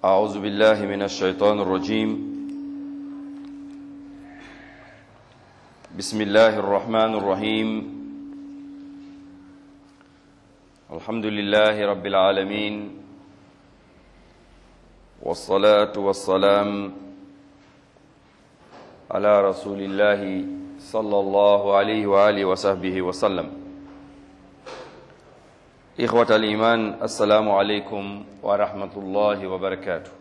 أعوذ بالله من الشيطان الرجيم بسم الله الرحمن الرحيم الحمد لله رب العالمين والصلاة والسلام على رسول الله صلى الله عليه وآله وصحبه وسلم إخوة الإيمان السلام عليكم ورحمة الله وبركاته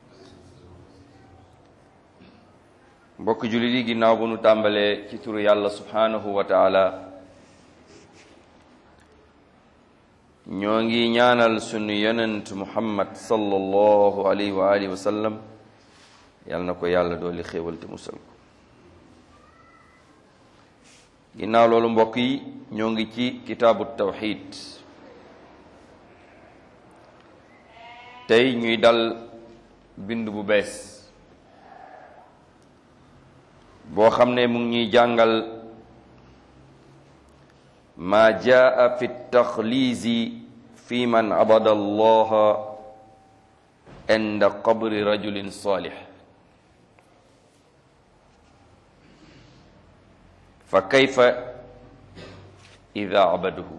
mbokk jullit yi ginnaaw bu nu tàmbalee ci turu yàlla subhanahu wa taala ñoo ngi ñaanal sunu yonent muhammad sallallahu alayhi wa alihi wa sallam yàlla na ko yàlla dooli xéewal te musal ko ginnaaw loolu mbokk yi ñoo ngi ci kitaabu tawxid tey ñuy dal bind bu bees boo xam ne mu ngi ñuy jàngal ma jaa fi taxliisi fi man abada allaha inda qabri rajulin salih fa kayfa ida abaduhu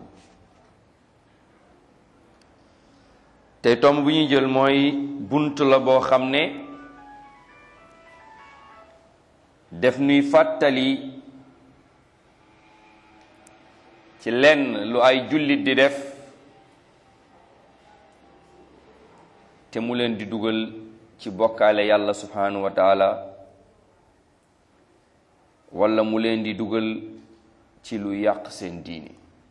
te tomb bu ñuy jël mooy bunt la boo xam ne def nuy fàttali ci lenn lu ay jullit di def te mu leen di dugal ci bokkaale yàlla subhanahu wa taala wala mu leen di dugal ci lu yàq seen diini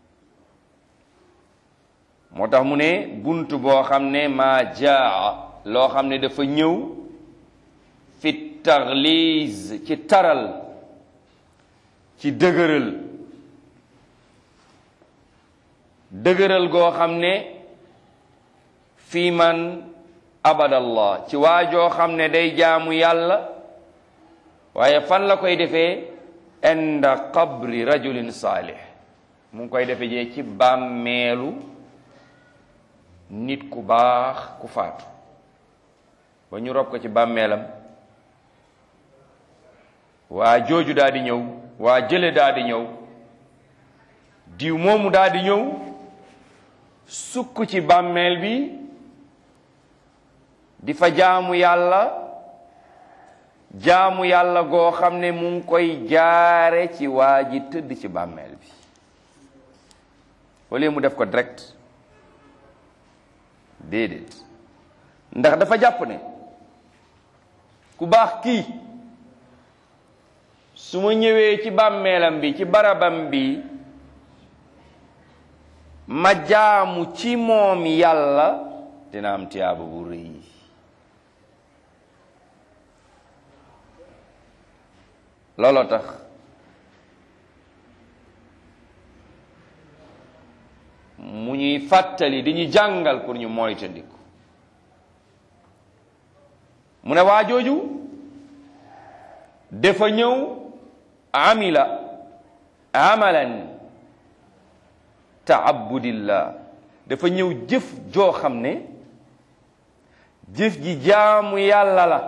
moo tax mu ne bunt boo xam ne maa jaa loo xam ne dafa ñëw fi taxliis ci taral ci dëgëral dëgëral goo xam ne fii man abadallah ci waajoo xam ne day jaamu yàlla waaye fan la koy defee inda qabri rajulin saalih mu ngi koy defe jee ci bàmmeelu nit ku baax ku faatu ba ñu rob ko ci bàmmeelam waa jooju daal di ñëw waa jële daal di ñëw diw moomu daal di ñëw sukk ci bàmmeel bi di fa jaamu yàlla jaamu yàlla goo xam ne mu ngi koy jaare ci waa ji tëdd ci bàmmeel bi wala mu def ko direct déedéet ndax dafa jàpp ne ku baax kii su ma ñëwee ci bàmmeelam bi ci barabam bi ma jaamu ci moom yàlla dina am tiyaaba bu rëy looloo tax mu ñuy fàttali di ñu jàngal pour ñu moytandiku mu ne waa jooju dafa ñëw amila amalan taabudillah dafa ñëw jëf joo xam ne jëf ji jaamu yàlla la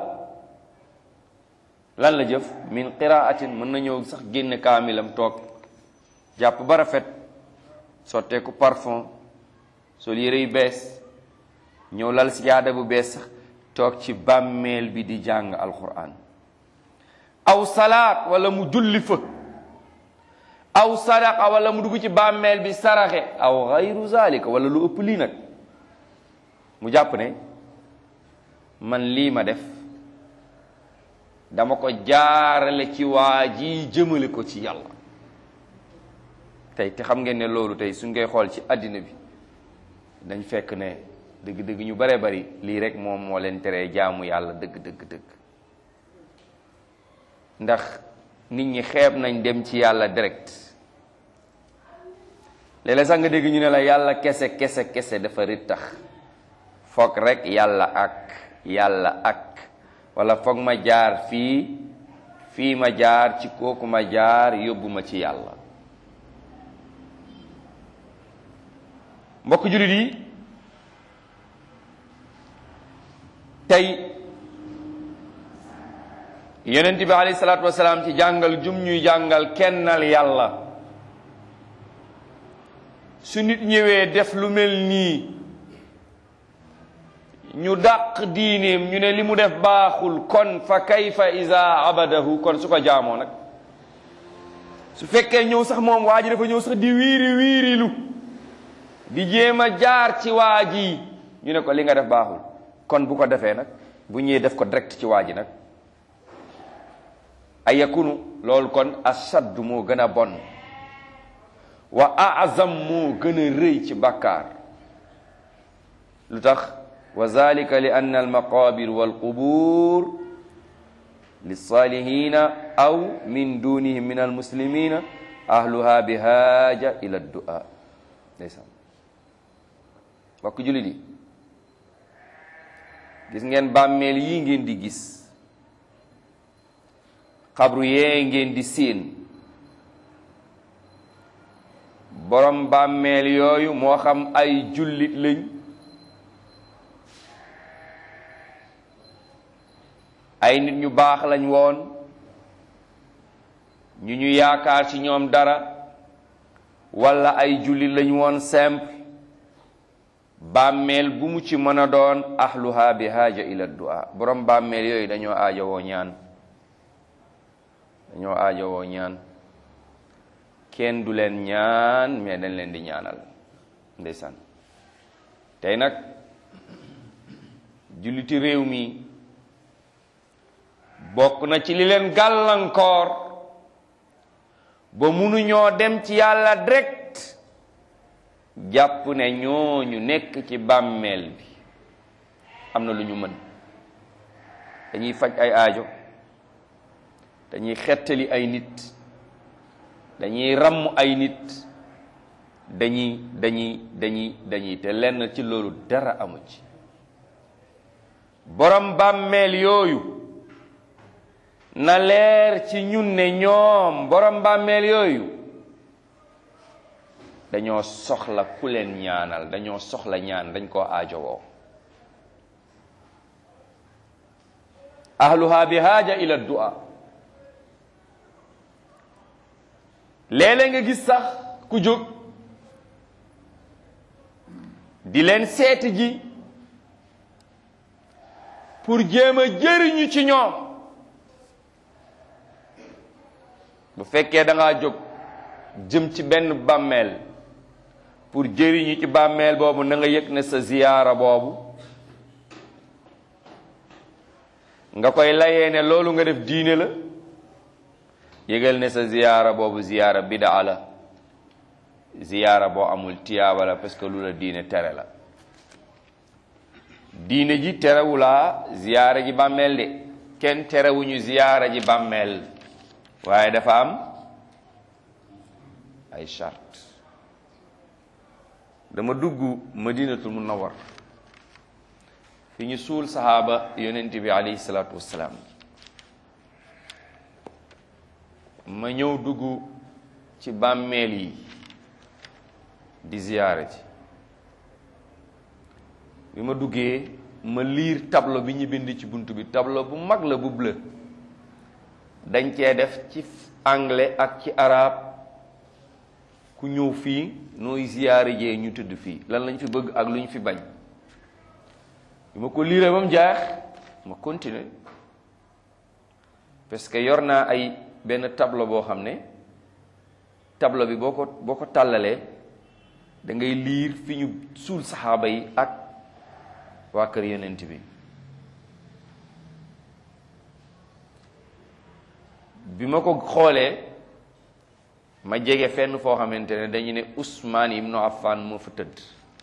lan la jëf min qiraatin mën na ñëw sax génn kaamilam toog jàpp ba rafet sotteeku parfum sol yére yu bees ñëw lal sijaada bu bees sax toog ci bàmmeel bi di jàng alquran aw salaat wala mu julli fa aw sadaqa wala mu dugg ci bàmmeel bi saraxe aw gayru zalika wala lu ëpp lii nag mu jàpp ne man lii ma def dama ko jaarale ci waa ji jëmale ko ci yàlla tey te xam ngeen ne loolu tey suñ koy xool ci àddina bi dañ fekk ne dëgg-dëgg ñu bare bari lii rek moom moo leen teree jaamu yàlla dëgg dëgg dëgg ndax nit ñi xeeb nañ dem ci yàlla direct léeg-léeg sax nga dégg ñu ne la yàlla kese kese kese dafa rittax foog rek yàlla ak yàlla ak wala foog ma jaar fii fii ma jaar ci kooku ma jaar yóbbu ma ci yàlla mbokk jullit yi tey yonent bi alayhi salaatu wasalaam ci jàngal jum ñuy jàngal kennal yàlla su nit ñëwee def lu mel nii ñu dàq diineem ñu ne li mu def baaxul kon fa kayfa iza abadahu kon su ko jaamoo nag su fekkee ñëw sax moom waa ji dafa ñëw sax di wiiri wiirilu di jéem a jaar ci waa ji ñu ne ko li nga def baaxul kon bu ko defee nag bu ñëwee def ko direct ci waa ji nag ay yakunu loolu kon ashaddu moo gën a bon wa azam moo gën a rëy ci bàkkaar lu tax wa zalika li anna almaqabir walqubur lissalihina aw min dunihim min almuslimina ahluha bi haaja ila du'a ndeysaan mbokk jullit yi gis ngeen bàmmeel yi ngeen di gis xabru yee ngeen di séen borom bàmmeel yooyu moo xam ay jullit lañ ay nit ñu baax lañ woon ñu ñu yaakaar ci ñoom dara walla ay jullit lañ woon simple bàmmeel bu mu ci mën a doon ahluha bi haaja ila du'a borom bàmmeel yooyu dañoo aajowoo ñaan dañoo aajowoo ñaan kenn du leen ñaan mais dañ leen di ñaanal ndeysaan tey nag julliti réew mi bokk na ci li leen gàllankoor ba munuñoo dem ci yàlla direct jàpp ne ñooñu nekk ci bàmmeel bi am na lu ñu mën dañuy faj ay aajo dañuy xettali ay nit dañuy ràmm ay nit dañuy dañuy dañuy dañuy te lenn ci loolu dara amu ci borom bàmmeel yooyu na leer ci ñun ne ñoom borom bàmmeel yooyu dañoo soxla ku leen ñaanal dañoo soxla ñaan dañ koo aajowoo ahluha bi haaja ila du'a léeg-léeg nga gis sax ku jóg di leen seeti ji pour jéem a jëriñu ci ñoom bu fekkee da ngaa jóg jëm ci benn bàmmeel pour jëriñu ci bàmmeel boobu na nga yëg ne sa ziyaara boobu nga koy layee ne loolu nga def diine la yëgal ne sa ziyaara boobu ziyaara bidaa la ziyaara boo amul tiyaaba la parce que lu la diine tere la diine ji terewulaa ziyaara ji bàmmeel de kenn terewuñu ziyaara ji bàmmeel waaye dafa am ay charte dama dugg madinatul munawwar fi ñu suul sahaaba yonent bi alayhi salaatu wassalaam ma ñëw dugg ci bàmmeel yi di ziyaare ci bi ma duggee ma liir tableau bi ñu bind ci bunt bi tableau bu mag la bu bleu dañ cee def ci anglais ak ci arab ku ñëw fii nooy ziyaare jee ñu tëdd fii lan lañ fi bëgg ak lu ñu fi bañ bi ma ko liiree ba mu jaax ma continuer parce que yor naa ay benn tableau boo xam ne tableau bi boo ko boo ko tàllalee da ngay liir fi ñu suul saxaaba yi ak waa kër yonent bi bi ma ko xoolee ma jege fenn foo xamante ne dañu ne Ousmane ibnu Affan moo fa tëdd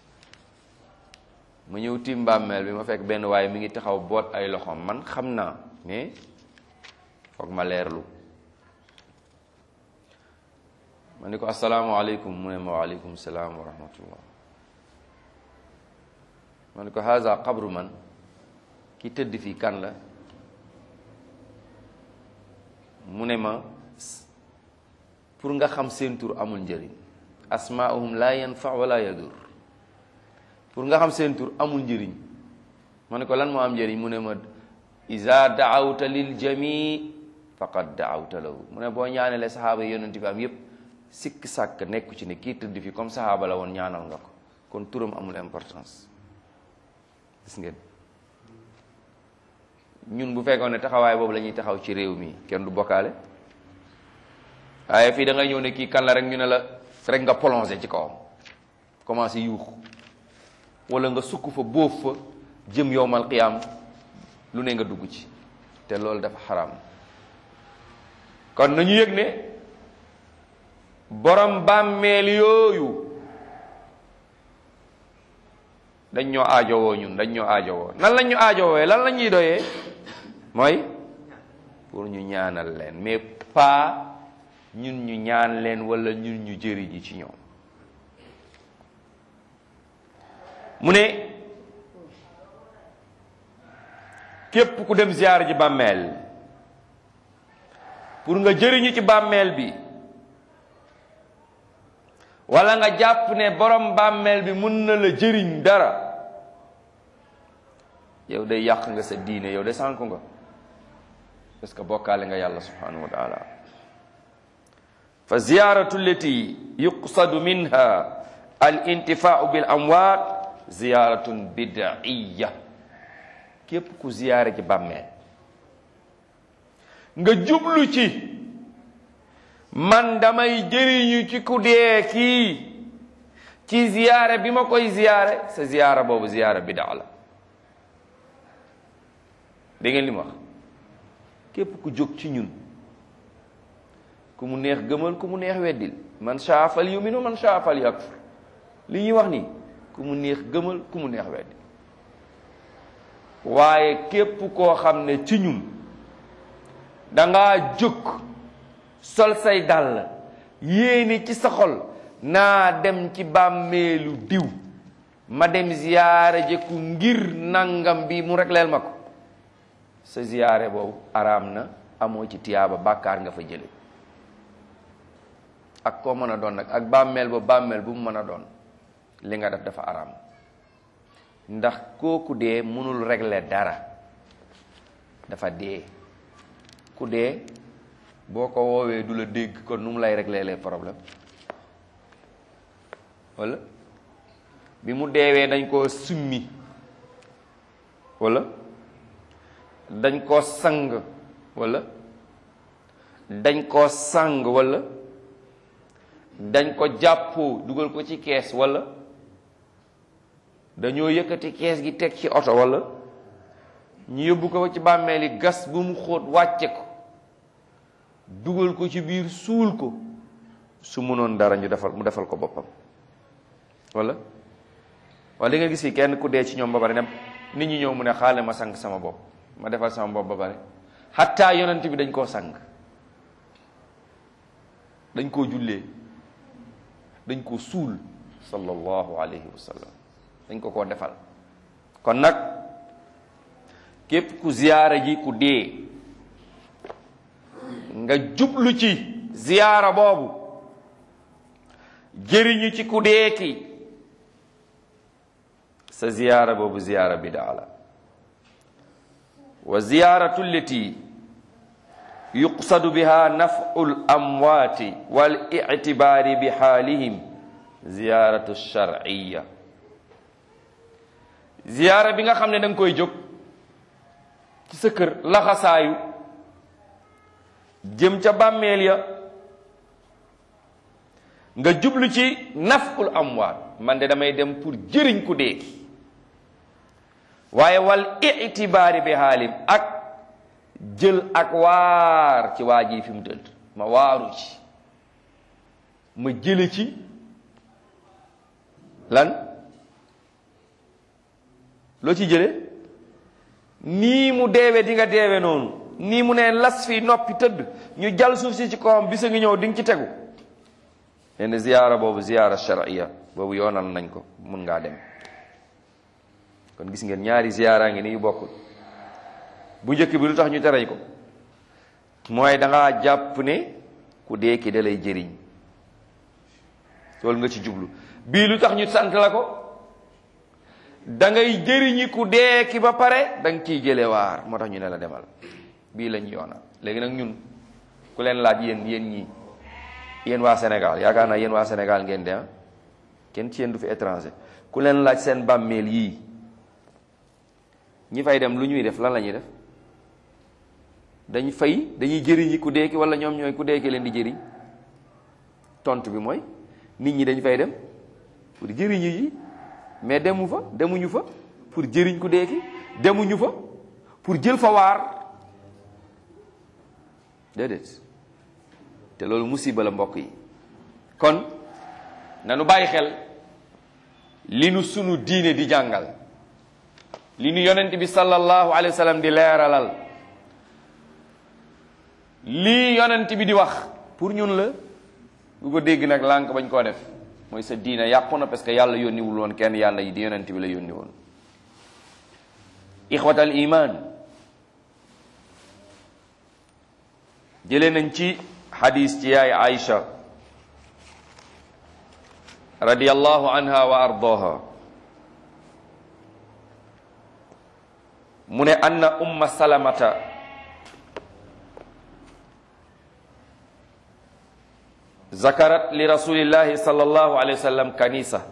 ma ñëw tiim bàmmeel bi ma fekk benn waaye mi ngi taxaw boot ay loxoom man xam naa mais foog ma leerlu ma ni ko asalaamaaleykum mu ne ma waaleykum salaam wa rahmatullah ma ni ko haza qabru man ki tëdd fii kan la mu ne ma pour nga xam seen tur amul njëriñ asmaahum la yanfa wala yadur pour nga xam seen tur amul njëriñ ma ne ko lan moo am njëriñ mu ne ma iza daawta lil jami faqad daawta lahu mu ne boo ñaanalee saxaaba yi yonent bi am yépp sikk sàkk nekku ci ne kii tëdd fi comme saxaaba la woon ñaanal nga ko kon turam amul importance gis ngeen ñun bu fekkoon ne taxawaay boobu la ñuy taxaw ci réew mi kenn du bokkaale waaye fii da ngay ñëw ne kii kan la rek ñu ne la rek nga plongé ci kawam commencé yuux wala nga sukk fa bóof fa jëm yowmal qiyaam lu ne nga dugg ci te loolu dafa xaraam kon nañu yëg ne borom bàmmeel yooyu dañ ñoo aajowoo ñun dañ ñoo aajowoo nan lañ ñu aajowoo lan la ñuy doyee mooy pour ñu ñaanal leen mais pas ñun ñu ñaan leen wala ñun ñu jëriñi ci ñoom mu ne képp ku dem ziyaar ji bàmmeel pour nga jëriñu ci bàmmeel bi wala nga jàpp ne borom bàmmeel bi mun na la jëriñ dara yow day yàq nga sa diine yow de sànku nga parce que bokkaale nga yàlla subhanahu wa taala fa ziyaratu llati yuqsadu minha al intifaau bil amwaat ziyaratun bidaiya képp ku ziyaare ci bàmmeel nga jublu ci man damay jëriñu ci ku dee kii ci ziyaare bi ma koy ziyaare sa ziyaara boobu ziyaara bidaa la da ngeen li ma wax képp ku jóg ci ñun ku mu neex gëmal ku mu neex weddil man shaa fal yuminu man shaa fal yakfur li ñuy wax nii ku mu neex gëmal ku mu neex weddil waaye képp koo xam ne ci ñun dangaa jóg sol say dàll yéene ci sa xol naa dem ci bàmmeelu diw ma dem ziyaare jëkku ngir nangam bi mu regleel ma ko sa ziyaare boobu araam na amoo ci tiyaaba bàkkaar nga fa jële ak koo mën a doon nag ak bàmmeel ba bàmmeel bu mu mën a doon li nga def dafa araam ndax kooku dee mënul régler dara dafa dee ku dee boo ko woowee du la dégg kon nu mu lay régler les problèmes wala bi mu deewee dañ koo summi wala dañ koo sang wala dañ koo sang wala dañ ko jàppoo dugal ko ci kees wala dañoo yëkkati kees gi teg ci oto wala ñu yóbbu ko ci bàmmeel yi gas bu mu xóot wàcce ko dugal ko ci biir suul ko su mënoon dara ñu defal mu defal ko boppam wala wala di nga gis fi kenn ku dee ci ñoom ba pare ne nit ñi ñëw mu ne xaale ma sang sama bopp ma defal sama bopp ba pare xattaa yonent bi dañ koo sang dañ koo jullee dañ koo suul sallallahu alayhi wa sallam dañ ko koo defal kon nag képp ku ziyaara ji ku dee nga jublu ci ziyaara boobu jëriñu ci ku dee ki sa ziyaara boobu ziyaara bidaa la wa ziyaaratu llati yuqsadu biha nafu l amwaati wal ictibaari bi xaalihim ziyaaratu sharciya ziyaara bi nga xam ne da nga koy jóg ci sa kër laxasaayu jëm ca bàmmeel ya nga jublu ci naful amwaat man de damay dem pour jëriñ ku dee waaye wal itibaari bi xaalim ak jël ak waar ci waa ji fi mu tëdd ma waaru ci ma jële ci lan loo ci jële nii mu deewe di nga deewe noonu nii mu ne las fii noppi tëdd ñu jal suuf si ci kawam bisa ngi ñëw di nga ci tegu leen ziyaara boobu ziyaara shar'iyya boobu yoonal nañ ko mun ngaa dem kon gis ngeen ñaari ziyaara ngi ni yu bokkul bu njëkk bi lu tax ñu tereñ ko mooy da ngaa jàpp ne ku dee ki da lay jëriñ loolu nga ci jublu bii lu tax ñu sant la ko da ngay jëriñi ku dee ki ba pare da nga ciy jële waar moo tax ñu ne la demal bii lañ yoona léegi nag ñun ku leen laaj yéen yéen ñii yéen waa Sénégal yaakaar naa yéen waa Sénégal ngeen de kenn ci yéen du fi étranger ku leen laaj seen bàmmeel yii ñi fay dem lu ñuy def lan la ñuy def dañ fay dañuy jëriñi ku dee ki wala ñoom ñooy ku dee ki leen di jëriñ tontu bi mooy nit ñi dañ fay dem pour jëriñu yi mais demu fa demuñu fa pour jëriñ ku dee ki demuñu fa pour jël fa waar déedéet te loolu musiba la mbokk yi kon nanu bàyyi xel li nu sunu diine di jàngal li nu yonent bi sallallahu alayhi wa sallam di leeralal lii yonent bi di wax pour ñun la bu ko dégg nag lànk bañ koo def mooy sa diina yàqu na parce que yàlla yónniwul woon kenn yàlla yi di yonent bi la yónni woon ixwatal iman jëlee nañ ci xadis ci yaay Aïcha radiyallahu anha wa ardaha mu ne anna umma salamata zakarat li rasulillahi sallallahu alayhi wa sallam kanisa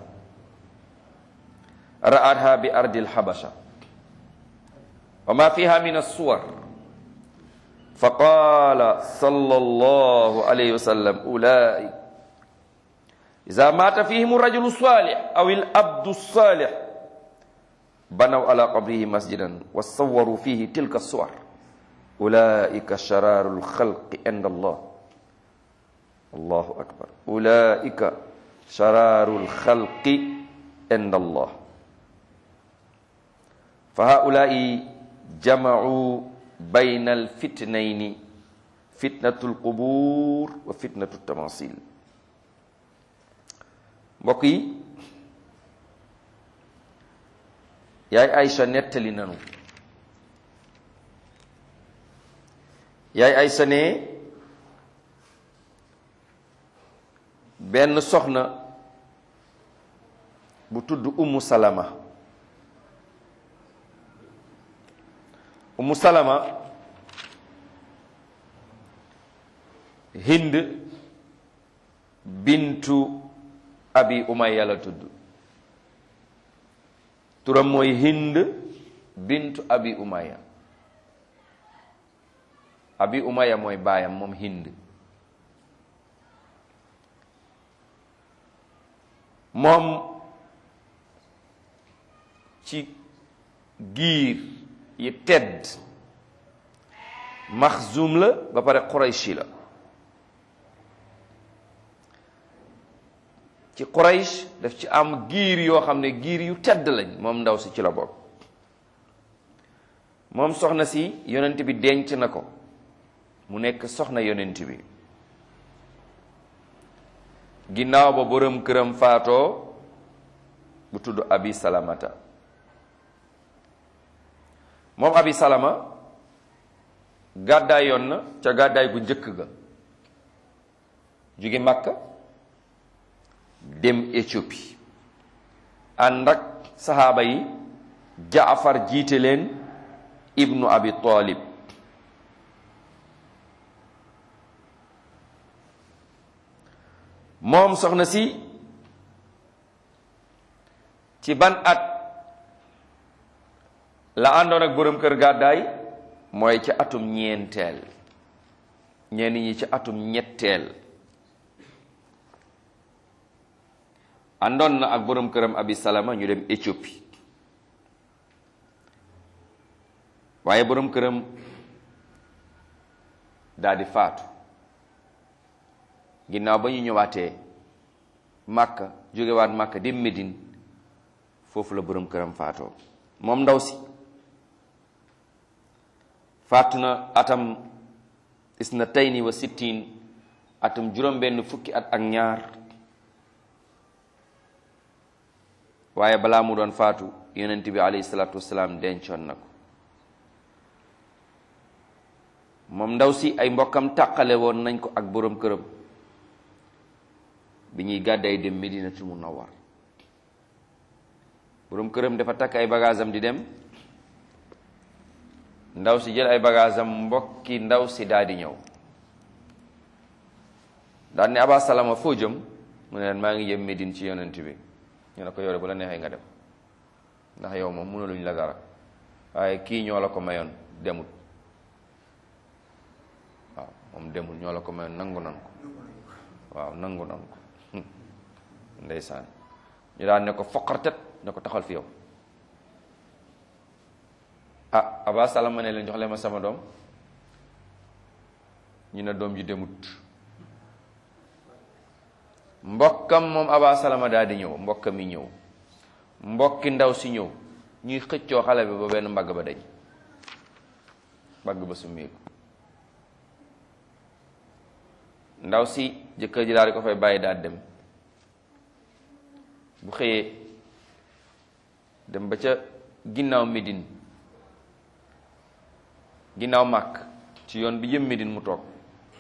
ra'atha bi ardi alhabasha wa ma fiha min as-suwar faqala sallallahu alayhi wa sallam ulaik iza mata fihim ar-rajulu salih aw al-abdu salih banaw ala qabrihi masjidan wa sawwaru fihi tilka as-suwar ulaika shararu al-khalqi inda Allah allahu akbar ulaika shararu lxalqi inda allah fa haulai jamacuu bayna alfitnayni fitnatu lqubur wa fitnatu tamasil mbokk yi yaay Aïcha nettali nanu yaay Aïcha ne benn soxna bu tudd Ummu Salama Ummu Salama Hind bintu Abi Umayya la tudd turam mooy Hind bintu Abi Umayya Abi Umayya mooy baayam moom Hind moom ci giir yi tedd maxzum la ba pare qurayshi la ci quraysh daf ci am giir yoo xam ne giir yu tedd lañ moom ndaw si ci la bokk moom soxna si yonent bi denc na ko mu nekk soxna yonent bi ginnaaw ba borom këram faatoo bu tudd abi salamata moom abi salama gàddaay yoon na ca gàddaay gu njëkk ga jóge Makka dem Éthiopie ànd ak saxaaba yi Jaafar jiite leen ibnu abi Talib moom soxna si ci ban at la àndoon ak borom kër gàddaay mooy ci atum ñeenteel ñenn ñi ci atum ñetteel àndoon na ak borom këram abi salama ñu dem Éthiopie waaye borom këram daal di faatu ginnaaw ba ñu ñëwaatee màkka jógewaat màkka dem Médine foofu la borom këram faatoo moom ndaw si faatu na atam isnatayni wa sittin atam juróom benn fukki at ak ñaar waaye balaa mu doon faatu yonent bi alayhi salaatu wasalaam dencoon na ko moom ndaw si ay mbokkam tàqale woon nañ ko ak borom këram bi ñuy gàdday dem Medinatul Munawwar borom këram dafa takk ay bagaasam di dem ndaw si jël ay bagaasam mbokki ndaw si daal di ñëw daal ne Aba Salama foo jëm mu ne leen maa ngi jëm Médine ci yonent bi ñu ne ko yore bu la neexee nga dem ndax yow moom mënuluñ la dara waaye kii ñoo la ko mayoon demut waaw moom demul ñoo la ko mayoon nangu nan ko waaw nangu nan ko ndeysaan ñu daan ne ko foqartet ne ko taxal fi yow ah Aba Salama ne leen jox leen ma sama doom ñu ne doom ji demut mbokkam moom Aba Salama daal di ñëw mbokkam yi ñëw mbokki ndaw si ñëw ñuy xëccoo xale bi ba benn mbagg ba dañ mbagg ba summeeku ndaw si jëkkër ji daal di ko fay bàyyi daal dem bu xëyee dem ba ca ginnaaw Médine ginnaaw màkk ci yoon bi jëm Médine mu toog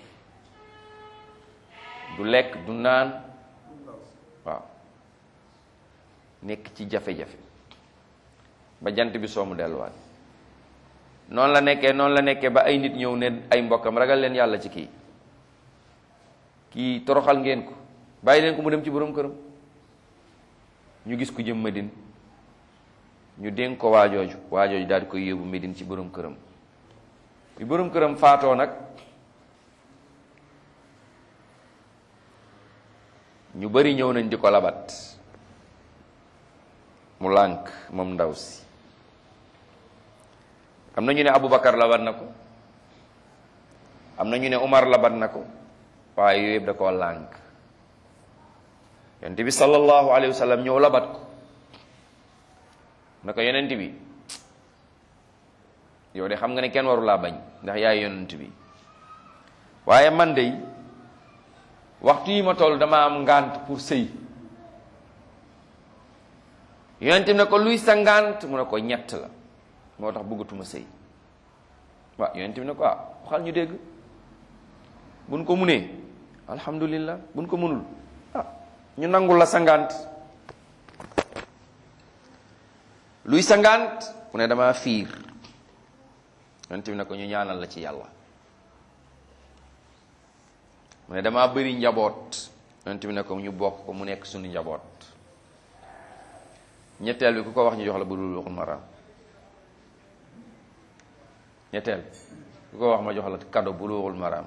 du lekk du naan waaw nekk ci jafe-jafe ba jant bi soomu delluwaat noonu la nekkee noonu la nekkee ba ay nit ñëw ne ay mbokkam ragal leen yàlla ci kii kii toroxal ngeen ko bàyyi leen ko mu dem ci borom këram ñu gis ku jëm Medine ñu dénk ko waajooju waajooju daal di koy yóbbu Medine ci borom këram bi borom këram faatoo nag ñu bari ñëw nañ di ko labat mu lànk moom ndaw si am na ñu ne Aboubacar labat na ko am na ñu ne Umar labat na ko waaye yooyu yëpp da koo lànk yonent bi sallallahu alayhi wa sallam ñëw labat ko na ko yonent bi yow de xam nga ne kenn waru laa bañ ndax yaay yonent bi waaye man de waxtu yi ma toll dama am ngànt pour sëy yonent bi ne ko luy sa ngànt mu ne ko ñett la moo tax bëggatuma sëy waaw yonent bi ne ko ah waxal ñu dégg buñ ko munee alhamdulillah buñ ko munul ah ñu nangul la sa ngànt luy sa ngànt mu ne dama fiir yonent bi ne ko ñu ñaanal la ci yàlla mu ne damaa bëri njaboot yonent bi ne ko ñu bokk ko mu nekk suñu njaboot ñetteel bi ku ko wax ñu jox la bu dul waxul maraam ñetteel ku ko wax ma jox la kado bu dul waxul maraam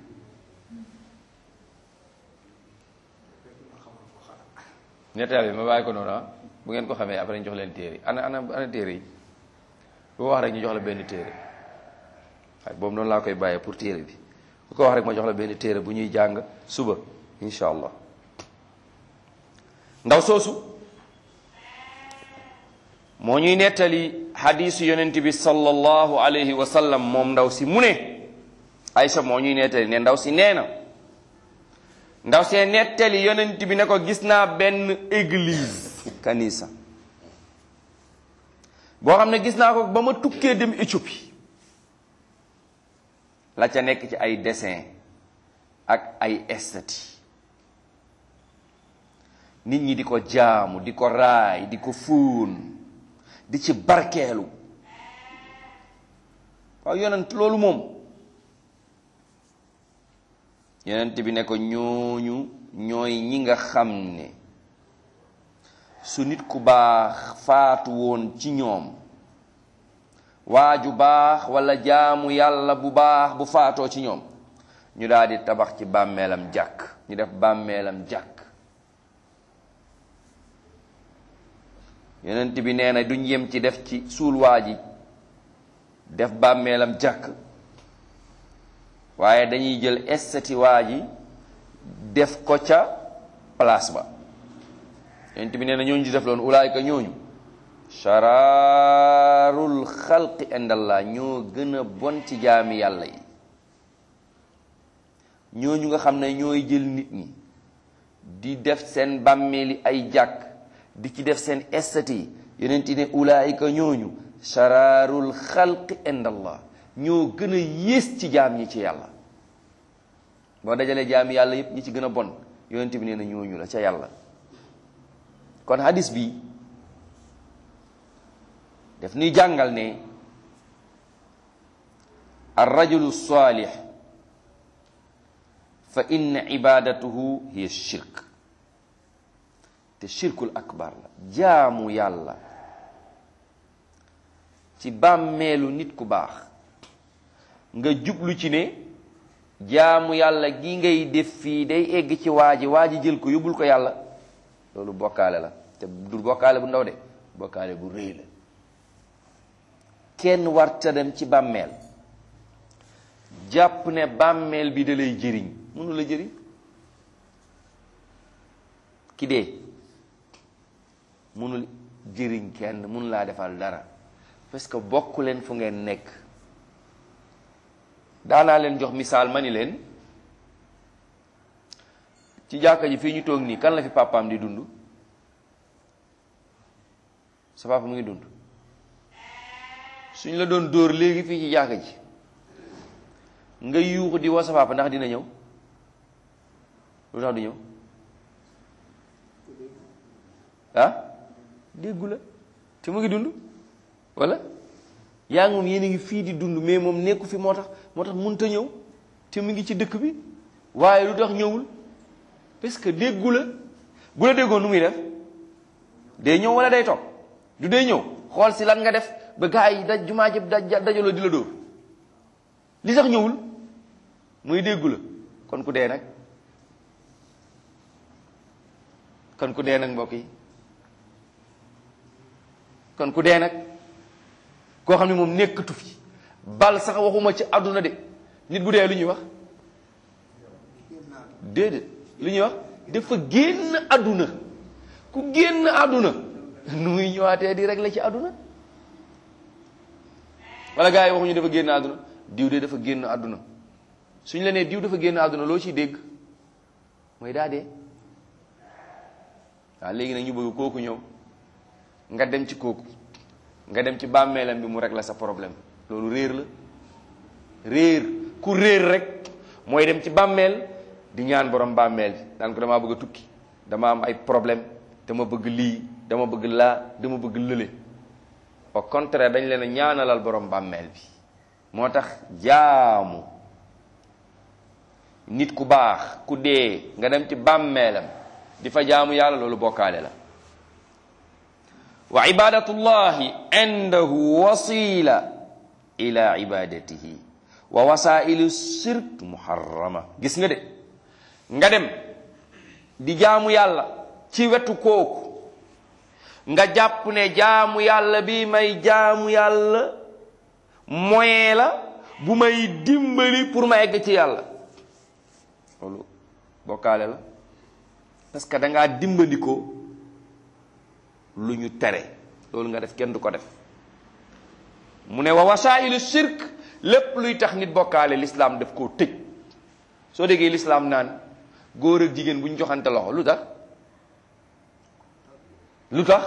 ñetteel bi ma bàyyi ko noonu ah bu ngeen ko xamee après ñu jox leen téere ana ana ana téere yi bu wax rek ñu jox la benn téere waaye boobu noonu laa koy bàyyee pour téere bi ku ko wax rek ma jox la benn téere bu ñuy jàng suba incha allah ndaw soosu moo ñuy nettali xadiisu yonent bi sallallahu alayhi wa sallam moom ndaw si mu ne Aysa moo ñuy nettali ne ndaw si nee na ndaw see nettali yonent bi ne ko gis naa benn église kanisa boo xam ne gis naa ko ba ma tukkee dem Éthiopie la ca nekk ci ay dessin ak ay estati nit ñi di ko jaamu di ko raay di ko fóon di ci barkeelu waaw yonent loolu moom yonent bi ne ko ñooñu ñooy ñi nga xam ne su nit ku baax faatu woon ci ñoom waaju baax walla jaamu yàlla bu baax bu faatoo ci ñoom ñu daal di tabax ci bàmmeelam jàkk ñu def bàmmeelam jàkk yonent bi nee na duñ yem ci def ci suul waa ji def bàmmeelam jàkk waaye dañuy jël estati waa ji def ko ca place ba yonent bi nee na ñooñu di def loolu ulaayka ñooñu shararul xalqi indallah ñoo gën a bon ci jaami yàlla yi ñooñu nga xam ne ñooy jël nit ñi di def seen bàmmeeli ay jàkk di ci def seen estati yonent ne ulaayika ñooñu shararul xalqi indallah ñoo gën a yées ci jaam ñi ci yàlla boo dajalee jaami yàlla yépp ñi ci gën a bon yonent bi nee na ñooñu la ca yàlla kon hadis bi daf ñuy jàngal ne ar rajulu salih fa inna ibadatuhu hiya shirk te shirkul akbar la jaamu yàlla ci bàmmeelu nit ku baax nga jublu ci ne jaamu yàlla gi ngay def fii day egg ci waa ji waa ji jël ko yóbbul ko yàlla loolu bokkaale la te du bokkaale bu ndaw de bokkaale bu rëy la kenn warta dem ci bàmmeel jàpp ne bàmmeel bi da lay jëriñ mënu la jëriñ ki dee mënul jëriñ kenn mënu laa defal dara parce que bokk leen fu ngeen nekk daanaa leen jox misaal ma ni leen ci jàkka ji fii ñu toog nii kan la fi papaam di dund sa papa mu ngi dund suñ la doon dóor léegi fii ci jàkka ji nga yuuxu di woo sa papa ndax dina ñëw lu tax du ñëw ah déggu la te mu ngi dund wala yaa ngi moom yéen a ngi fii di dund mais moom nekku fi moo tax moo tax mënta ñëw te mu ngi ci dëkk bi waaye lu tax ñëwul parce que déggu la bu la déggoon nu muy def day ñëw wala day toog du day ñëw xool si lan nga def ba gaa yi da jumaa jëpp da dajaloo di la dóor li tax ñëwul muy déggu la kon ku dee nag kon ku dee nag mbokk yi kon ku dee nag koo xam ne moom nekkatu fi bal sax waxuma ci àdduna de nit bu dee lu ñuy wax déedéet lu ñuy wax dafa génn àdduna ku génn àdduna nu muy ñëwaatee di rek la ci àdduna wala gars yi waxuñu dafa génn àdduna diw de dafa génn àdduna suñ la nee diw dafa génn àdduna loo ciy dégg mooy daa dee waaw léegi nag ñu bëgg kooku ñëw nga dem ci kooku nga dem ci bàmmeelam bi mu rek la sa problème loolu réer la réer ku réer rek mooy dem ci bàmmeel di ñaan borom bàmmeel bi naan ko damaa bëgg a tukki dama am ay problème dama bëgg lii dama bëgg laa dama bëgg lële au contraire dañ leen a ñaanalal borom bàmmeel bi moo tax jaamu nit ku baax ku dee nga dem ci bàmmeelam di fa jaamu yàlla loolu bokkaale la wa ibadatullahi indahu wasila ila ibadatihi wa wasailu shirk muharrama gis nga de nga dem di jaamu yàlla ci wetu kooku nga jàpp ne jaamu yàlla bi may jaamu yàlla moyen la bu may dimbali pour ma egg ci yàlla loolu bokkaale la parce que da ngaa dimbali ko lu ñu tere loolu nga def kenn du ko def mu ne wa wasailu shirk lépp luy tax nit bokkaale l'islam daf koo tëj soo déggee l'islam naan góor ak jigéen bu ñu joxante loxo lu tax lu tax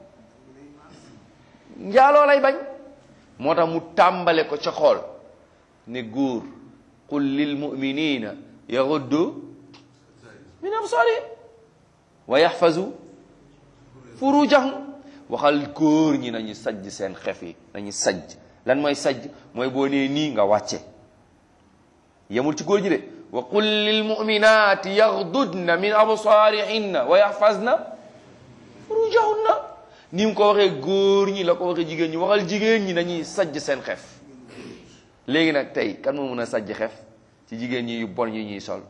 njaaloo lay bañ moo tax mu tàmbale ko ca xool ne góor qul lil muminina yaghuddu min absarihim wa yaxfazu furujahum waxal góor ñi nañu sajj seen xef yi nañu sajj lan mooy sajj mooy boo nee nii nga wàcce yemul ci góor ñi de wa qul lil muminati yaxdudna min absarihinna wa yaxfazna furujahunna ni mu ko waxee góor ñi la ko waxee jigéen ñi waxal jigéen ñi nañuy sajj seen xef léegi nag tey kan moo mën a sajj xef ci jigéen ñi yu bon yi ñuy sol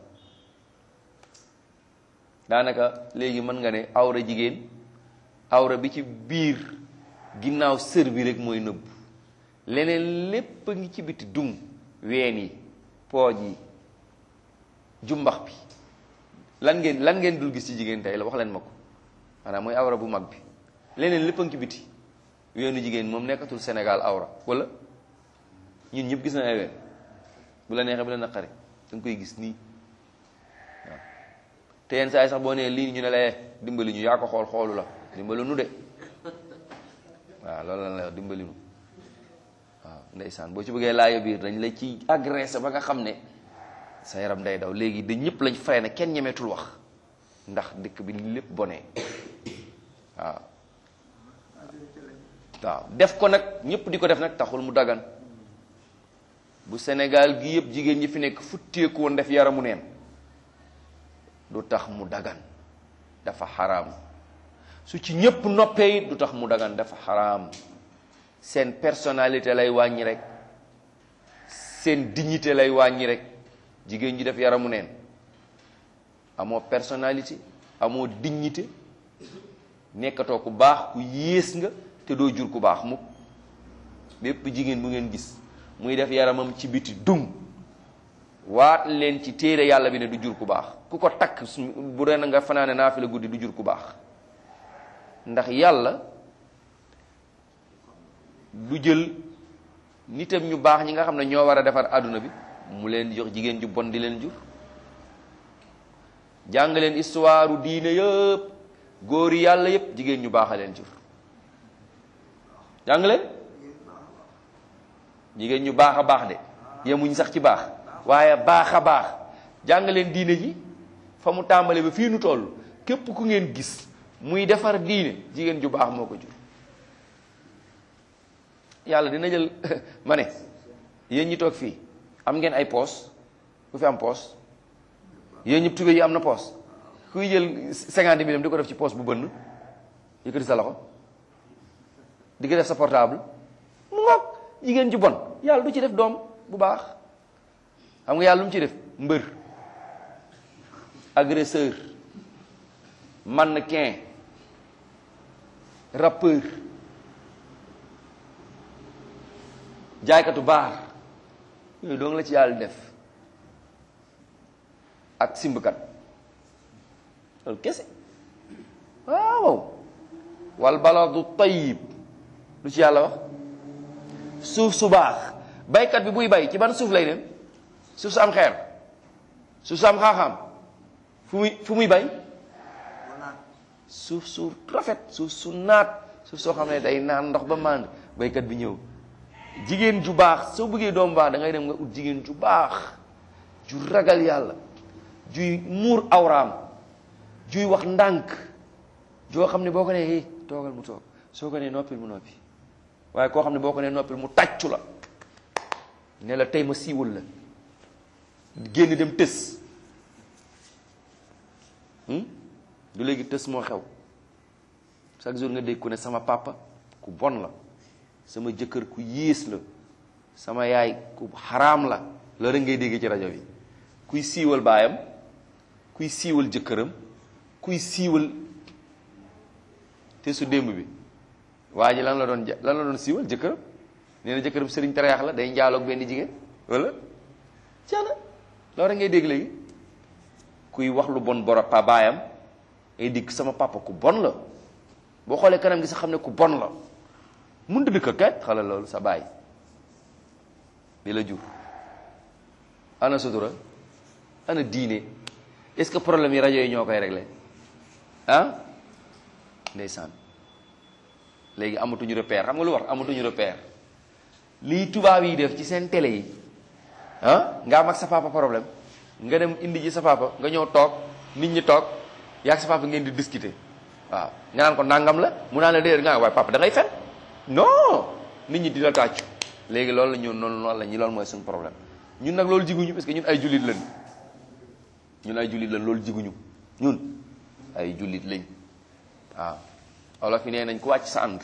daanaka léegi mën nga ne awra jigéen awra bi ci biir ginnaaw sër bi rek mooy nëbb leneen lépp a ngi ci biti dung ween yi pooj yi jumbax bi lan ngeen lan ngeen dul gis ci jigéen tey la wax leen ma ko maanaam mooy awra bu mag bi leneen lépp a ngi ci biti weenu jigéen moom nekkatul Sénégal awra wala ñun ñëpp gis na ay ween bu la neexee bu la naqari da nga koy gis nii waaw te yenn saa yi sax boo nee lii ñu ne la dimbali ñu yaa ko xool xoolu la dimbali nu de waaw loolu la la dimbali nu waaw ndeysaan boo ci bëggee laayo biir dañ la ci agressé ba nga xam ne sa yaram day daw léegi dañ ñëpp lañ fay ne kenn ñemeetul wax ndax dëkk bi lépp bonee waaw waaw def ko nag ñëpp di ko def nag taxul mu dagan bu Sénégal gi yëpp jigéen ñi fi nekk futteeku woon def yaramu neen du tax mu dagan dafa xaraam su ci ñëpp noppee it du tax mu dagan dafa xaraam seen personnalité lay wàññi rek seen dignité lay wàññi rek jigéen ñi def yaramu neen amoo personnalité amoo dignité nekkatoo ku baax ku yées nga te doo jur ku baax mukk bépp jigéen bu ngeen gis muy def yaramam ci biti dung waat leen ci téere yàlla bi ne du jur ku baax ku ko takk bu ren nga fanaane naa fi la guddi du jur ku baax ndax yàlla du jël nitam ñu baax ñi nga xam ne ñoo war a defar àdduna bi mu leen jox jigéen ju bon di leen jur jàng leen histoire u diine yëpp góor yi yàlla yëpp jigéen ñu baax a leen jur jàng leen jigéen ñu baax a baax de yemuñ sax ci baax waaye baax a baax jàng leen diine ji fa mu tàmbale ba fii nu toll képp ku ngeen gis muy defar diine jigéen ju baax moo ko jur yàlla dina jël ma ne yéen ñi toog fii am ngeen ay poos ku fi am poos yéen ñëpp tubé yi am na poos kuy jël cinquante mille di ko def ci poos bu bënn yëkkati sa loxo di ko def sa portable mu ngoog jigéen ju bon yàlla du ci def doom bu baax xam nga yàlla lu mu ci def mbër agresseur mannequin rappeur jaaykatu baar yooyu doo nga la ci yàlla def ak simbkat loolu kese waaw wal baladu tayyib lu ci yàlla wax suuf su baax baykat bi buy bay ci ban suuf lay dem suuf su am xeer suuf su am xaaxaam fu muy fu muy bay suuf su rafet suuf su naat suuf soo xam ne day naan ndox ba mànd baykat bi ñëw jigéen ju baax soo bëggee doom baax da ngay dem nga ut jigéen ju baax ju ragal yàlla juy muur awraam juy wax ndànk joo xam ne boo ko nee hé toogal mu toog soo ko nee noppil mu noppi waaye koo xam ne boo ko nee noppil mu tàccu la ne la tey ma siiwal la génn dem tës du léegi tës moo xew chaque jour nga dégg ku ne sama papa ku bon la sama jëkkër ku yées la sama yaay ku xaraam la loolu rek ngay dégg ci rajo bi kuy siiwal baayam kuy siiwal jëkkëram kuy siiwal te su démb bi waa ji lan la doon lan la doon siiwal jëkkëram nee na jëkkëram sëriñ tareex la day njaaloog benn jigéen wala caana loolu rek ngay dégg léegi kuy wax lu bon boro pa baayam ay dikk sama papa ku bon la boo xoolee kanam gi sax xam ne ku bon la mun dëkk ko kat xala loolu sa baay di la jur ana sutura ana diine est-ce que problème yi rajo yi ñoo koy réglé ah ndeysaan léegi amatuñu repère xam nga lu wax amatuñu repère lii tubaab yi def ci seen télé yi ah nga am ak sa papa problème nga dem indi ji sa papa nga ñëw toog nit ñi toog yaa ak sa papa ngeen di discuter waaw nga naan ko nangam la mu naan la déedéet nga waaye papa da ngay fen non nit ñi di la tàccu léegi loolu la ñu noonu noonu la ñu loolu mooy suñu problème ñun nag loolu jiguñu parce que ñun ay jullit lañ ñun ay jullit lañ loolu jiguñu ñun ay jullit lañ waaw olof yi nee nañ ku wàcc sa ànd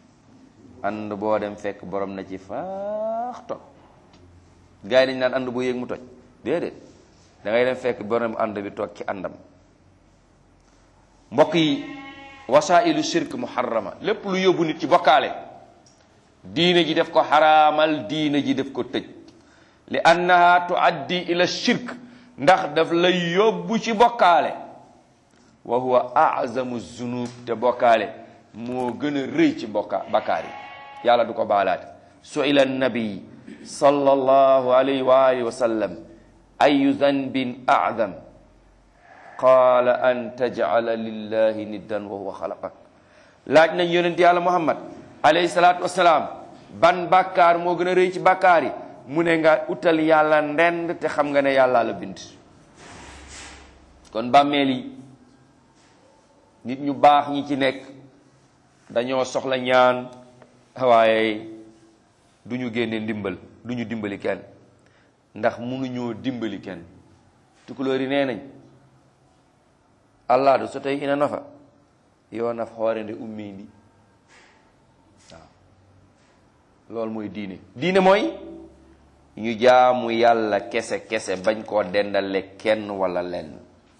ànd boo dem fekk borom na ci faax toog gars yi dañ naan ànd boo yéeg mu toj déedéet da ngay dem fekk borom ànd bi toog ci àndam mbokk yi wasailu shirk muharrama lépp lu yóbbu nit ci bokkaale diine ji def ko xaraamal diine ji def ko tëj li annaha tuaddi ila shirk ndax daf lay yóbbu ci bokkaale wa huwa azamu zunub te bokkaale moo gën a rëy ci bokka bakkaar yi yàlla du ko baalaate suila nabi sallallahu alayhi wa alihi wa sallam ayu zanbin azam qaala an tajcala lillahi niddan wa huwa xalaqak laaj nañ yonent yàlla muhammad alayhi salaatu wasalaam ban bàkkaar moo gën a rëy ci bàkkaar yi mu ne nga utal yàlla ndend te xam nga ne yàlla la bind kon bàmmeel yi nit ñu baax ñi ci nekk dañoo soxla ñaan waaye du ñu génne ndimbal du ñu dimbali kenn ndax mënuñoo dimbali kenn tukulóor yi nee nañ allah du so tawi ina nafa yo naf hoorende ummindi waaw loolu mooy diine diine mooy ñu jaamu yàlla kese kese bañ koo dendale kenn wala lenn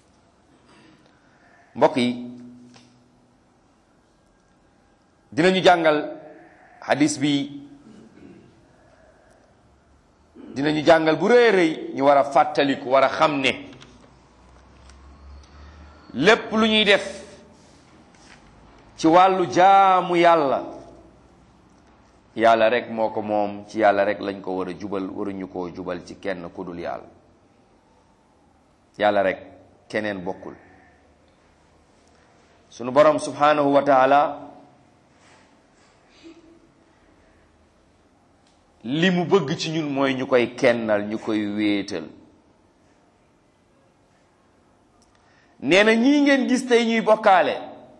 mbokk yi dinañu jàngal hadis bi dinañu jàngal bu rëy rëy ñu war a fàttaliku war a xam ne lépp lu ñuy def ci wàllu jaamu yàlla yàlla rek moo ko moom ci yàlla rek lañ ko war a jubal waruñu koo jubal ci kenn ku dul yàlla yàlla rek keneen bokkul sunu borom subhanahu wa taala li mu bëgg ci ñun mooy ñu koy kennal ñu koy wéetal nee na ñii ngeen gis tey ñuy bokkaale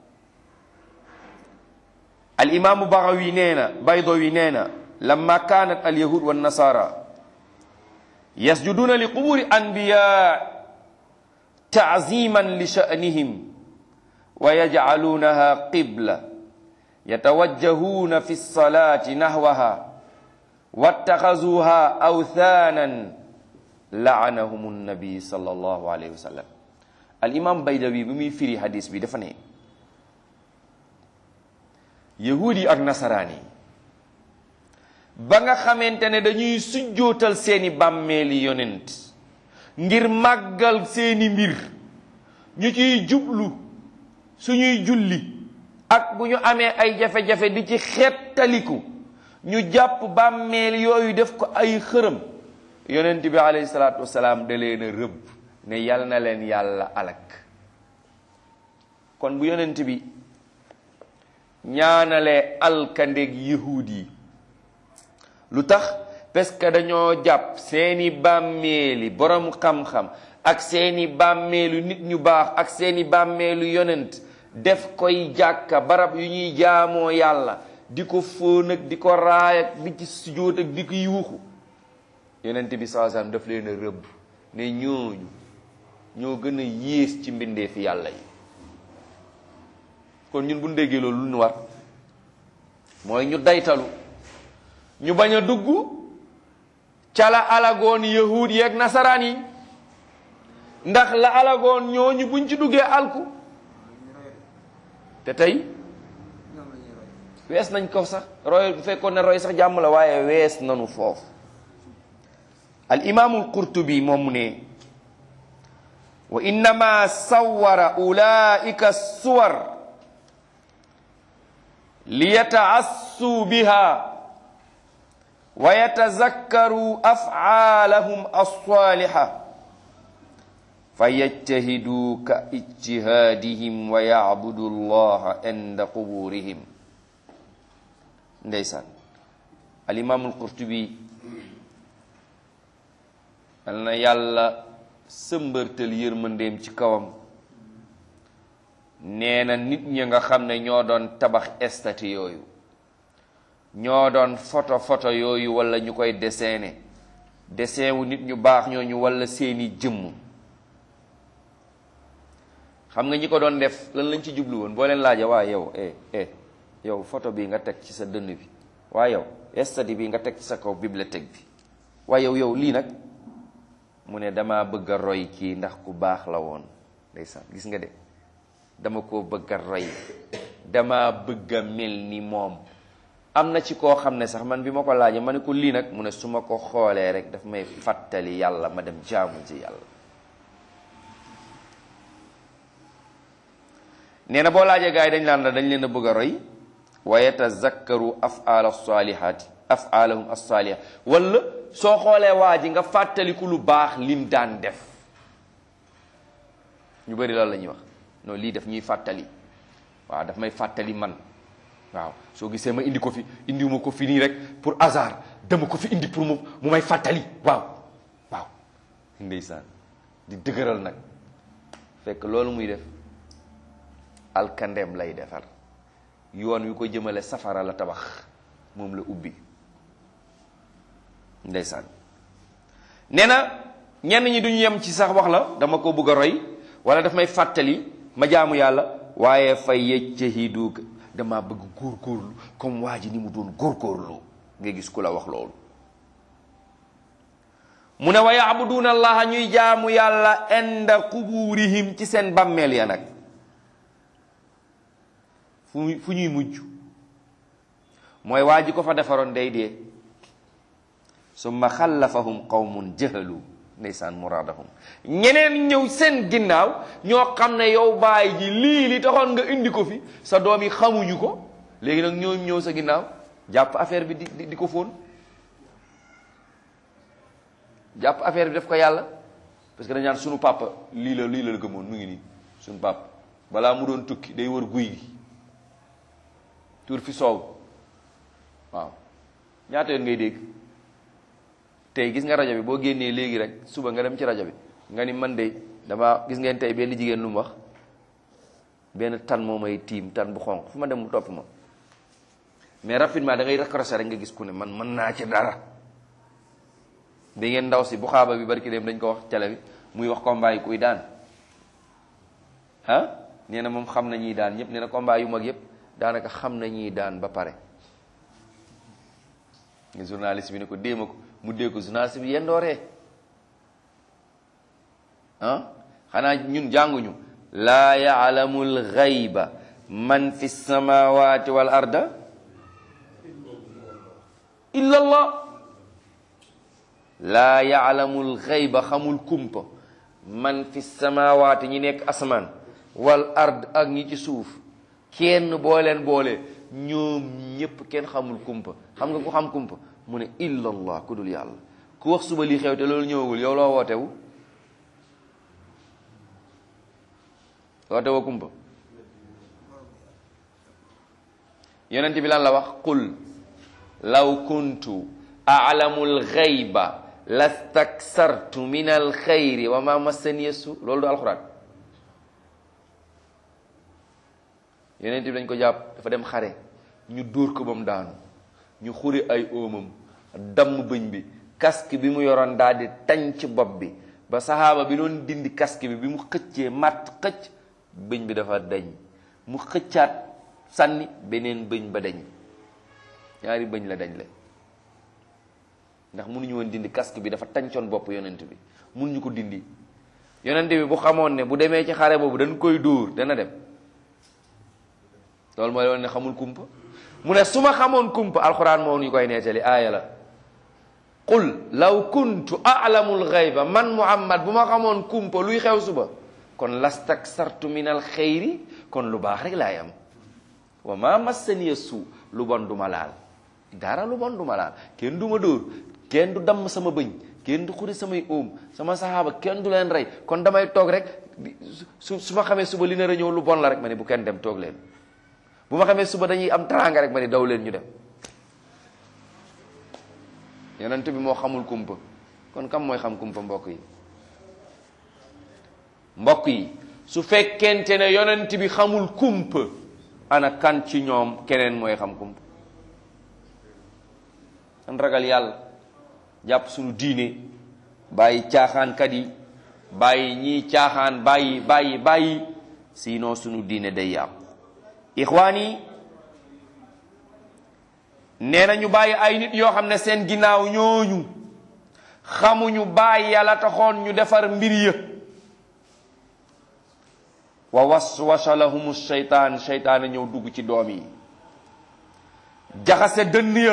al imaamu Bagawi nee na Baydawi nee na lamma kaanat al yahud wa nasara yasjuduuna li quburi anbiya taaziman li sha'nihim wa yajcaluunaha qibla yatawajjahuuna fi lsalati nahwaha wattaxazuha awthaanan laanahum nnabi sallallahu alayhi wa sallam al imam baydawi bi muy firi hadis bi dafa ne yahuud yi ak nasaraan yi ba nga xamante ne dañuy sujjootal seeni bàmmeeli yonent ngir màggal seeni mbir ñu ciy jublu suñuy julli ak bu ñu amee ay jafe-jafe di ci xettaliku ñu jàpp bàmmeel yooyu def ko ay xërëm yonent bi alayhi salaatu wasalaam da leen a rëbb ne yal na leen yàlla alak kon bu yonent bi ñaanalee alkandeeg yahuud yi lu tax parce que dañoo jàpp seeni bàmmeeli borom xam-xam ak seeni bàmmeelu nit ñu baax ak seeni bàmmeelu yonent def koy jàkka barab yu ñuy jaamoo yàlla di ko fóon ak di ko raay ak di ci sujjóot ak di ko yuuxu yonent bi saa sallam daf leen a rëbb ne ñooñu ñoo gën a yées ci mbindeefi yàlla yi kon ñun bu ñu déggee loolu lu ñu war mooy ñu daytalu ñu bañ a dugg ca la alagoon yahuud yeeg nasaraan yi ndax la alagoon ñooñu buñ ci duggee alku te tey wees nañ ko sax roy bu fekkoon ne roy sax jàmm la waaye wees nanu foofu al imaamul qurtubi moom mu ne wa innama sawara ulaika suwar liyataassuu biha wa yatazakkaru afaalahum alsaliha fa yajtahiduu ka ijtihaadihim wa yacbudu allaha inda quburihim ndeysaan alimaam alqurtubi al na yàlla sëmbërtal yërmandeem ci kawam nee na nit ñi nga xam ne ñoo doon tabax estati yooyu ñoo doon photo photo yooyu wala ñu koy dessiné dessin wu nit ñu baax ñooñu wala seeni jëmm xam nga ñi ko doon def lan lañ ci jublu woon boo leen laaja waa yow eh eh yow photo bi nga teg ci sa dënn bi waa yow estati bi nga teg ci sa kaw bibliothèque bi waa yow yow lii nag mu ne dama bëgg a roy kii ndax ku baax la woon ndeysaan gis nga de dama koo bëgg a roy dama bëgg a mel ni moom am na ci koo xam ne sax man bi ma ko laajee ma ne ko lii nag mu ne su ma ko xoolee rek daf may fàttali yàlla ma dem jaamu ci yàlla nee na boo laajee gars yi dañ laan la dañ leen a bëgg a roy wa yatazakkaru afaala salihaati afaalahum alsaaliha wala soo xoolee waa ji nga fàttaliku lu baax lim daan def ñu bëri loolu la ñuy wax non lii daf ñuy fàttali waaw daf may fàttali man waaw soo gisee ma indi ko fi indiwuma ko fi nii rek pour hasard dama ko fi indi pour mu mu may fàttali waaw waaw ndeysaan di dëgëral nag fekk loolu muy def alkandeem lay defar yoon wi ko jëmale safara la tabax moom la ubbi ndeysaan nee na ñenn ñi duñu yem ci sax wax la dama ko bëgg a roy wala daf may fàttali ma jaamu yàlla waaye fa yejtahidu dama bëgg góorgóorlu comme waa ji ni mu doon góorgóorlu nga gis ku la wax loolu mu ne wa yaabuduuna allaha ñuy jaamu yàlla inda quburihim ci seen bàmmeel ya nag fu fu ñuy mujj mooy waa ji ko fa defaroon day dee summa xallafahum qawmun jahalu ndeysaan muraadahum ñeneen ñëw seen ginnaaw ñoo xam ne yow baay ji lii li taxoon nga indi ko fi sa doom yi xamuñu ko léegi nag ñoo ñëw sa ginnaaw jàpp affaire bi di di ko fóon jàpp affaire bi def ko yàlla parce que dañ naan sunu papa lii la lii la gëmoon mu ngi nii sunu papa balaa mu doon tukki day wër guy gi tuur fi soow waaw ñaata yoon ngay dégg tey gis nga rajo bi boo génnee léegi rek suba nga dem ci rajo bi nga ni man de dama gis ngeen tey benn jigéen lu mu wax benn tan moo may tiim tan bu xonq fu ma dem mu topp ma mais rapidement da ngay raccrocher rek nga gis ku ne man mën naa ci dara bi ngeen ndaw si bu xaaba bi barki dem dañ ko wax télé bi muy wax combat yi kuy daan ah nee na moom xam na ñuy daan ñëpp nee na combat yu mag yëpp daanaka xam na ñuy daan ba pare nga journaliste bi ne ko déema ko mu dee ko journaliste bi yendooree ah xanaa ñun jànguñu laa yaalamu alxayba man fi samawati wal arda illa allah laa yaalamu alxayba xamul kumpa man fi samawaati ñi nekk asamaan wal ard ak ñi ci suuf kenn boo leen boole ñoom ñépp kenn xamul kumpa xam nga ku xam kumpa mu ne illa allah ku dul yàlla ku wax suba lii xew te loolu ñëwagul yow loo wootewu wootewa kumpa yonent bi lan la wax qul law kuntu a'lamu al-ghayba lastaksartu min al-khayri wa ma massaniya su loolu du alxuraan yonent bi dañ ko jàpp dafa dem xare ñu dóor ko ba mu daanu ñu xuri ay óomam damm bëñ bi casque bi mu yoroon daal di tañ ci bopp bi ba saxaaba bi doon dindi casque bi bi mu xëccee matt xëcc bëñ bi dafa dañ mu xëccaat sànni beneen bëñ ba dañ ñaari bëñ la dañ le ndax mënuñu woon dindi casque bi dafa tàncoon bopp yonent bi mënuñu ko dindi yonent bi bu xamoon ne bu demee ci xare boobu dañ koy dóor dana dem loolu mooy woon ne xamul kumpa mu ne su ma xamoon kumpa alxuraan moo ñu koy nettali aaya la qul law kuntu a'lamul ghayba man muhammad bu ma xamoon kumpa luy xew suba kon lastaksartu min al xayri kon lu baax rek laay am wa ma massaniya suu lu bon du ma laal dara lu bon du ma laal kenn du ma dóor kenn du damm sama bëñ kenn du xuri samay óom sama saxaaba kenn du leen rey kon damay toog rek su su ma xamee suba li nar a ñëw lu bon la rek ma ne bu kenn dem toog leen bu ma xamee suba dañuy am teraanga rek ma ne daw leen ñu dem yonent bi moo xamul kumpa kon kam mooy xam kumpa mbokk yi mbokk yi su fekkente ne yonent bi xamul kumpa ana kan ci ñoom keneen mooy xam kumpa an ragal yàlla jàpp suñu diine bàyyi caaxaankat yi bàyyi ñii caaxaan bàyyi bàyyi bàyyi sinon suñu diine day yàqu ixwaan yi nee na ñu bàyyi ay nit yoo xam ne seen ginnaaw ñooñu xamuñu bàyyi yàlla taxoon ñu defar mbir ya wa waswasa lahumu seytaan seytaane ñëw dugg ci doom yi jaxase dënn ya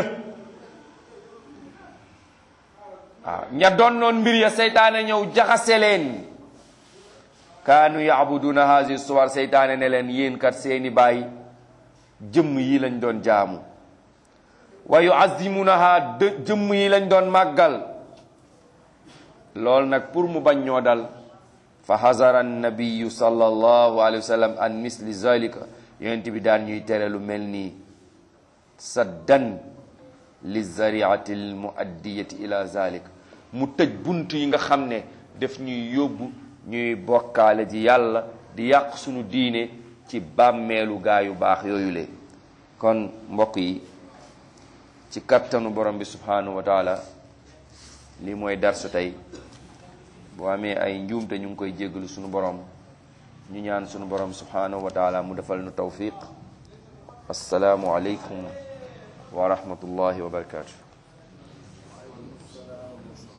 waaw ña donnoon mbir ya seytaane ñëw jaxase leen kaanu yaabuduna hazi suwar seytaane ne leen yéen kat seeni baay jëmm yi lañ doon jaamu wa yuazimunaha dë jëmm yi lañ doon màggal loolu nag pour mu bañ ñoo dal fa hazara annabiyu sallallahu alayhi wa sallam an misli zalika yonent bi daan ñuy tere lu mel nii saddan li zariati al muaddiyati ila zalika mu tëj bunt yi nga xam ne daf ñuy yóbbu ñuy bokkaale ji yàlla di yàq sunu diine ci bàmmeelu gaa yu baax yooyu le kon mbokk yi ci kattanu borom bi subhanahu wa taala lii mooy darsu tey boo amee ay njuumte ñu ngi koy jéggalu sunu borom ñu ñaan sunu borom subhanahu wa taala mu defal nu tawfiq assalaamu aleykum wa rahmatullahi wa barakatuh